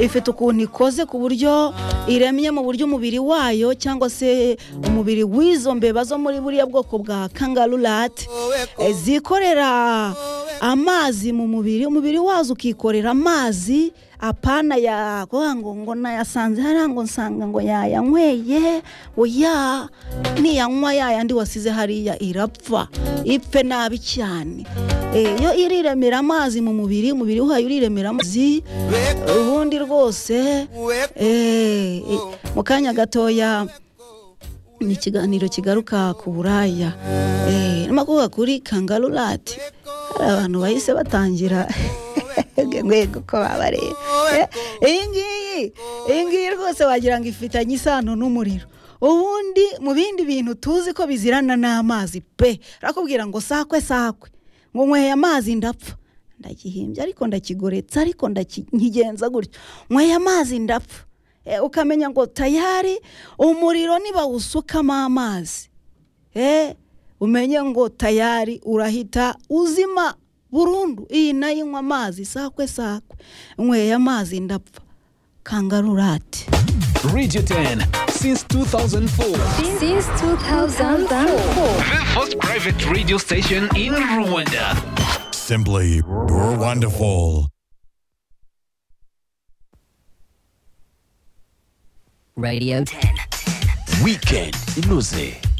ifite ukuntu ikoze ku buryo iremye mu buryo umubiri wayo cyangwa se umubiri w'izo mbeba zo muri buriya bwoko bwa kangarurate zikorera amazi mu mubiri umubiri wazo ukikorera amazi apana ya ngo ngo nayasanze hariya ngo nsanga ngo yayanyweye oya niyanywa yayandi wasize hariya irapfa ipfe nabi cyane iyo iriremera amazi mu mubiri umubiri wayo uriremera amazi ubundi rwose mu kanya gatoya ni ikiganiro kigaruka ku buraya ni kuvuga kuri kangarurati hari abantu bahise batangira rwego ko babareba iyi ngiyi iyi ngiyi rwose wagira ngo ifitanye isano n'umuriro ubundi mu bindi bintu tuzi ko bizirana n'amazi pe rakubwira ngo sakwe sakwe ngo nyweye amazi ndapfa ndagihimbye ariko ndakigoretsa ariko nkigenza gutyo nyweye amazi ndapfa ukamenya ngo tayari umuriro nibawusukamo amazi umenye ngo tayari urahita uzima burundu iyi nayo inywa amazi sakwe sakwe nyweye amazi ndapfa kangarurate Radio 10 since 2004. Since 2004. The first private radio station in Rwanda. Simply, you're wonderful. Radio 10. Weekend. Iluze.